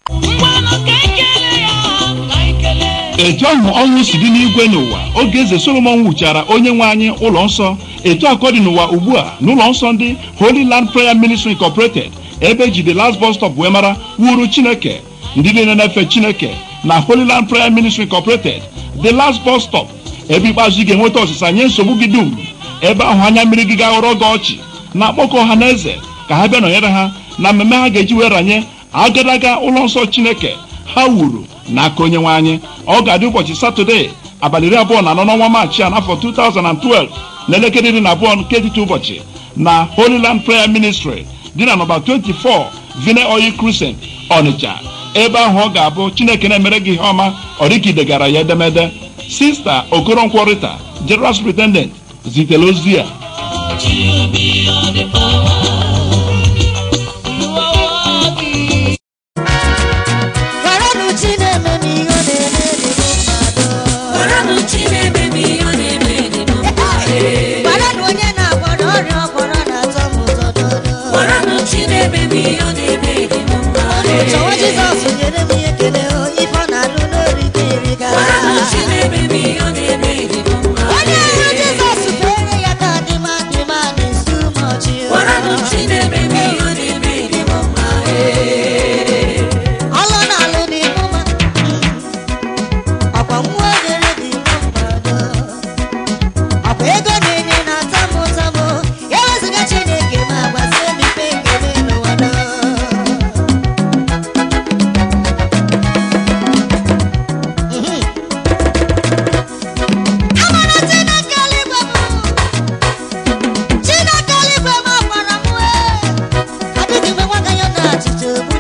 etu ahụ ọnwụ si dị n'igwe n'ụwa oge eze solomon wuchara onye nwe anyị ụlọ nsọ etu akọ dị n'ụwa ugbu a n'ụlọ nsọ ndị holy land prayer ministry incorporated ebe eji the last bus stop wee mara wuru chineke ndị niile na-efe chineke na holy land prayer ministry incorporated the last bus stop ebe ikpeazụ ị ga-enweta ọsịsa nye nsogbu gị dum ebe ahụ anya mmiri gị ga-aghọrọ gị ọchị na-akpọkọ ọha na eze ka ha bịa nọnyere ha na mmemme ha ga-eji wee ranye agadaga ụlọ nsọ chineke ha wuru n'aka onye nwe anyị ọ ga-adị ụbọchị satọde abalị iri abụọ na anọ n'ọnwa maachị a n'afọ 2012 n'elekere iri na abụọ nke etiti ụbọchị na Holy Land Prayer Ministry dị na nọmba 24 Vine Oil Crescent Ọnịcha ebe ahụ ọ ga-abụ Chineke na-emere gị ihe ọma ọ dịka idegara ya edemede Sista Okoronkwo Rita General Superintendent zitere ozi a Gwaranụ chi na-eme m ihe ọ na-eme dị m mmadụ. Gwaranụ chi na-eme m ihe ọ na-eme dị m mma. Gwaranụ onye na-agwọ na ọrịa ọgbọrọ na-atọ m ụtọ dodo. Gwaranụ chi na-eme m ihe ọ na-eme dị m mma. Ọnụ chọwa Jizọs nyere m ihe ekele o, ife ọ na-alụ n'orike eriga. Gwaranụ chi na-eme m ihe ọ na-eme dị m mma. Onye hụrụ Jizọs fere ya ka dịma dịma na-esu m ọchị o. Gwaranụ chi na-eme m ihe ọ na-eme dị m mma. Ọlụ na-alụ n'ịmụ mma. Ọkwa nwa nyere dị m mmadụ. Ọkwa ego na-enye na-ata m ụtọ m. Ya wezụga Chineke ma gbazie m ife ekele n'ụwa dọ. Amara Chineke eluigwe m. Chineke eluigwe m ọkwara m wee. Adịghị mgbe nwa ya na achịcha ogbu